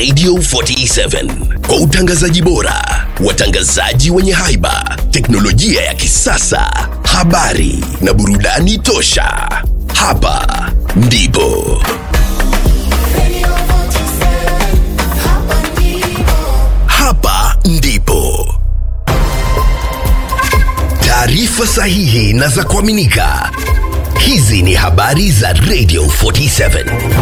Radio 47 kwa utangazaji bora, watangazaji wenye haiba, teknolojia ya kisasa, habari na burudani tosha. Hapa ndipo hapa ndipo taarifa sahihi na za kuaminika. Hizi ni habari za Radio 47.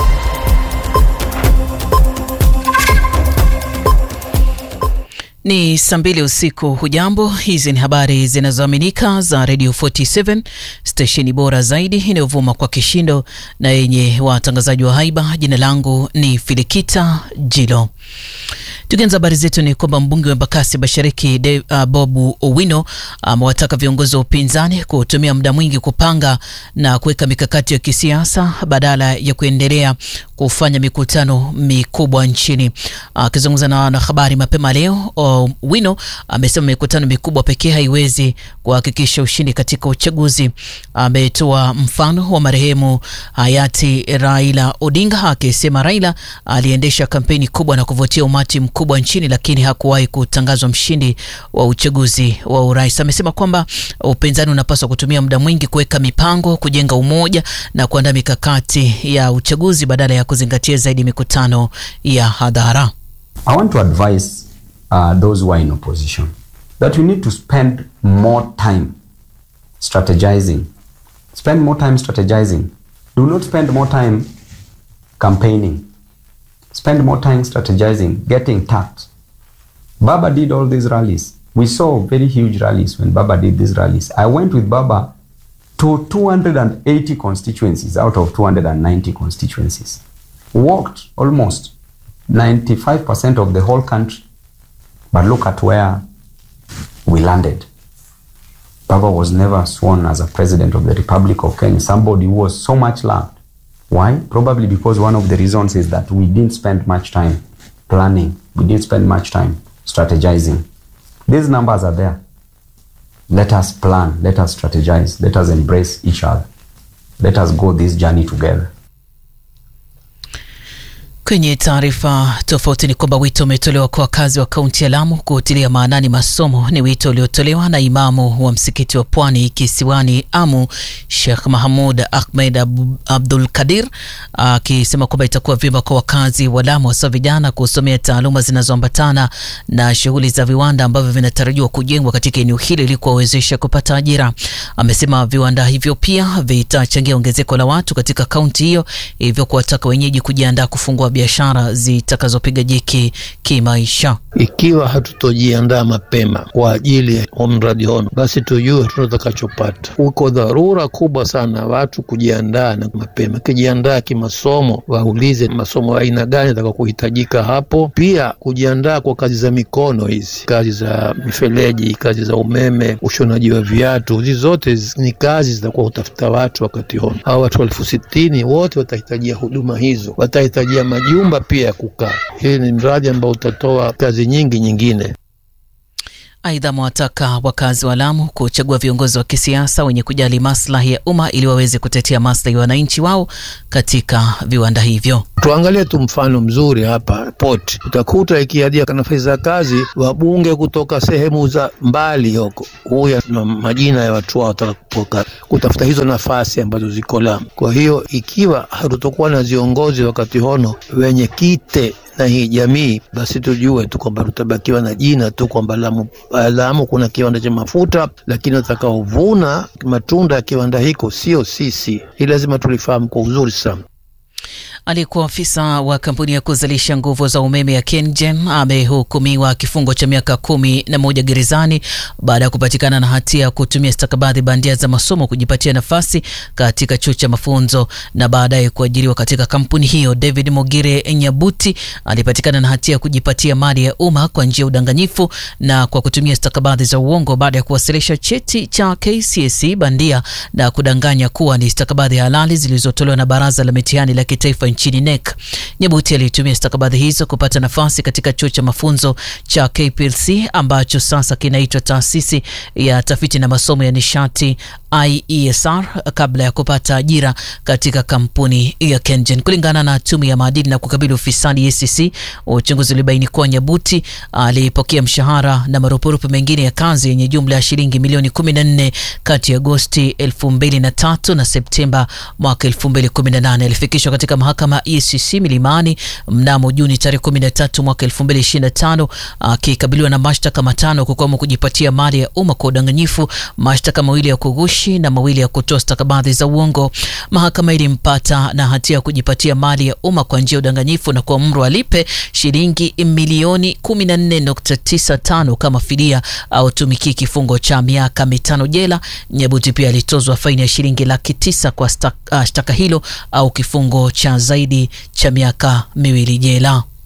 Ni saa mbili usiku. Hujambo, hizi ni habari zinazoaminika za Radio 47, stesheni bora zaidi inayovuma kwa kishindo na yenye watangazaji wa haiba. Jina langu ni Filikita Jilo. Tukianza habari zetu ni kwamba mbunge wa Embakasi Mashariki De, uh, Bobu Owino amewataka uh, viongozi wa upinzani kutumia muda mwingi kupanga na kuweka mikakati ya kisiasa badala ya kuendelea kufanya mikutano mikubwa nchini. Akizungumza uh, na wanahabari mapema leo, Owino amesema uh, mikutano mikubwa pekee haiwezi kuhakikisha ushindi katika uchaguzi. Ametoa uh, mfano wa marehemu hayati Raila Odinga akisema Raila aliendesha kampeni kubwa na kuvutia umati kubwa nchini lakini hakuwahi kutangazwa mshindi wa uchaguzi wa urais. Amesema kwamba upinzani unapaswa kutumia muda mwingi kuweka mipango, kujenga umoja na kuandaa mikakati ya uchaguzi badala ya kuzingatia zaidi mikutano ya hadhara. I want to advise uh, those who are in opposition that you need to spend more time strategizing. Spend more time strategizing. Do not spend more time campaigning. Spend more time strategizing, getting tapped. Baba did all these rallies. We saw very huge rallies when Baba did these rallies. I went with Baba to 280 constituencies out of 290 constituencies. Walked almost 95% of the whole country. But look at where we landed. Baba was never sworn as a president of the Republic of Kenya, somebody who was so much loved. Why? Probably because one of the reasons is that we didn't spend much time planning. We didn't spend much time strategizing. These numbers are there. Let us plan. Let us strategize. Let us embrace each other. Let us go this journey together. Kwenye taarifa tofauti ni kwamba wito umetolewa kwa wakazi wa kaunti ya Lamu kuutilia maanani masomo. Ni wito uliotolewa na imamu wa msikiti wa Pwani kisiwani Amu, Sheikh Mahamud Ahmed Abdul Kadir, akisema kwamba itakuwa vyema kwa wakazi wa Lamu, hasa vijana, kusomea taaluma zinazoambatana na shughuli za viwanda ambavyo vinatarajiwa kujengwa katika eneo hili ili kuwawezesha kupata ajira. Amesema viwanda hivyo pia vitachangia ongezeko la watu katika kaunti hiyo, hivyo kuwataka wenyeji kujiandaa kufungua biashara zitakazopiga jeki kimaisha. Ikiwa hatutojiandaa mapema kwa ajili ya mradi hono, basi tujue hatuna tutakachopata. Uko dharura kubwa sana watu kujiandaa na mapema, kijiandaa kimasomo, waulize masomo ya aina gani ataka kuhitajika hapo. Pia kujiandaa kwa kazi za mikono, hizi kazi za mifereji, kazi za umeme, ushonaji wa viatu, hizi zote ni kazi zitakuwa hutafuta watu wakati hono. Hawa watu elfu sitini wote watahitajia huduma hizo, watahitajia majumba pia ya kukaa. Hii ni mradi ambao utatoa kazi nyingi nyingine. Aidha, amewataka wakazi wa Lamu kuchagua viongozi wa kisiasa wenye kujali maslahi ya umma ili waweze kutetea maslahi ya wananchi wao katika viwanda hivyo. Tuangalie tu mfano mzuri hapa Port, utakuta ikiadia nafasi za kazi wabunge kutoka sehemu za mbali huko, huya na majina ya watu wao wataka kutafuta hizo nafasi ambazo ziko Lamu. Kwa hiyo ikiwa hatutokuwa na viongozi wakati hono wenye kite na hii jamii basi tujue tu kwamba tutabakiwa na jina tu kwamba Lamu, Lamu kuna kiwanda cha mafuta, lakini watakaovuna matunda ya kiwanda hiko sio sisi. Hii lazima tulifahamu kwa uzuri sana. Aliyekuwa afisa wa kampuni ya kuzalisha nguvu za umeme ya KenGen amehukumiwa kifungo cha miaka kumi na moja gerezani baada ya kupatikana na hatia ya kutumia stakabadhi bandia za masomo kujipatia nafasi katika chuo cha mafunzo na baadaye kuajiriwa katika kampuni hiyo. David Mogire Nyabuti alipatikana na hatia ya kujipatia mali ya umma kwa njia ya udanganyifu na kwa kutumia stakabadhi za uongo baada ya kuwasilisha cheti cha KCSE bandia na kudanganya kuwa ni stakabadhi halali zilizotolewa na Baraza la Mitihani la Kitaifa nchini NEC. Nyabuti alitumia stakabadhi hizo kupata nafasi katika chuo cha mafunzo cha KPLC ambacho sasa kinaitwa Taasisi ya Tafiti na Masomo ya Nishati IESR kabla ya kupata ajira katika kampuni ya KenGen. Kulingana na tume ya maadili na kukabili ufisadi EACC, uchunguzi ulibaini kuwa Nyabuti alipokea mshahara na marupurupu mengine ya kazi yenye jumla ya shilingi milioni 14 kati ya Agosti 2003 na Septemba mwaka 2018. Alifikishwa katika mahakama ya EACC Milimani mnamo Juni tarehe 13 mwaka 2025 akikabiliwa na mashtaka matano kukiwemo kujipatia mali ya umma kwa udanganyifu, mashtaka mawili ya kughushi na mawili ya kutoa stakabadhi za uongo. Mahakama ilimpata na hatia ya kujipatia mali ya umma kwa njia ya udanganyifu na kuamuru alipe shilingi milioni 14.95 kama fidia au tumikie kifungo cha miaka mitano jela. Nyabuti pia alitozwa faini ya shilingi laki tisa kwa shtaka hilo au kifungo cha zaidi cha miaka miwili jela.